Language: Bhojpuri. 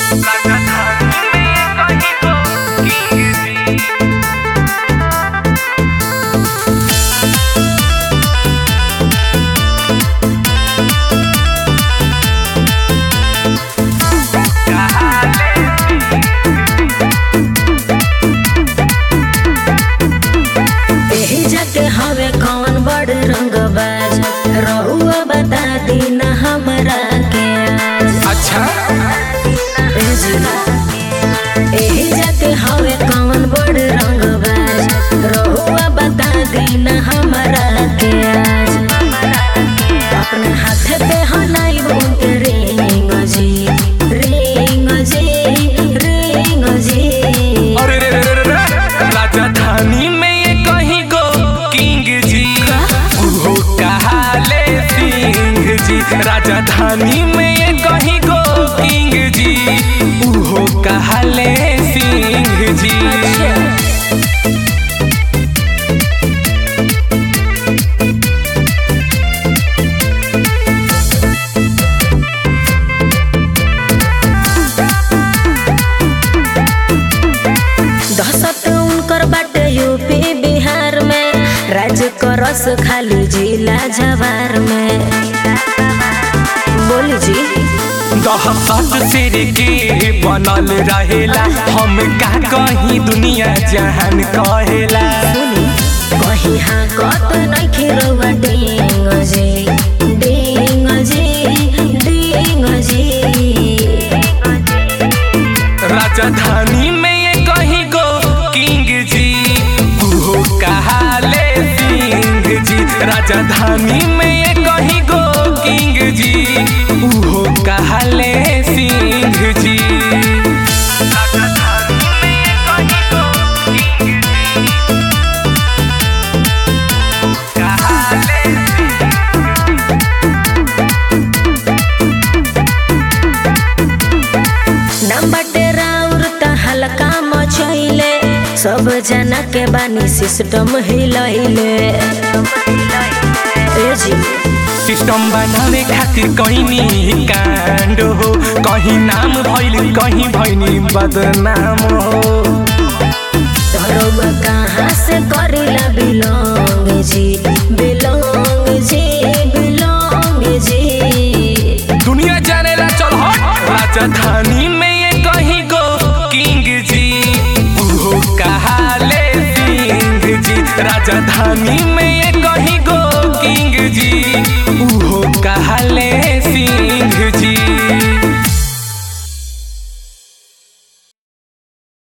एही जाके हवे कौन बड़ रंगबाज रहुआ बता दी ना हमरा के आज अच्छा ए जी। एही जाके हवे कौन बड़ रंगबाज रहुआ बता दी ना हमरा के आज अपने हाथ पे हनाई उनके रिंग जी रिंग जी रिंग जी अरे रे रे रे रे रे। राजधानी में ये कहीं गो किंग जी उहो कहाले सिंह जी राजधानी में ये कहीं गो किंग जी उहो कहाले सिंह जी दहशत उनकर बाटे यूपी बिहार में राज्य करस खाली जिला जवार में बोली जी दहशत सिर के बनल रहेला हम का कहीं दुनिया जहान कहेला सुनी कहीं हाँ कत नहीं रउआ डिंग जी डिंग जी डिंग जी राजधानी में ये कहीं गो किंग जी उहो कहाले सिंह जी राजधानी में ये कहीं गो किंग जी उहो कहाले सिंह जी राजधानी में ये कहीं गो किंग जी कहाले नाम बाटे राउर त हल्का मचैले सब जना के बानी सिस्टम हिलैले ए जी सिस्टम बनावे खातिर कहीं कांड हो कहीं नाम भइल कहीं भइनी बदनाम हो धरब कहाँ से करिला बिलोंग जी बिलोंग जी बिलोंग जी दुनिया जानेला चल हट राजधानी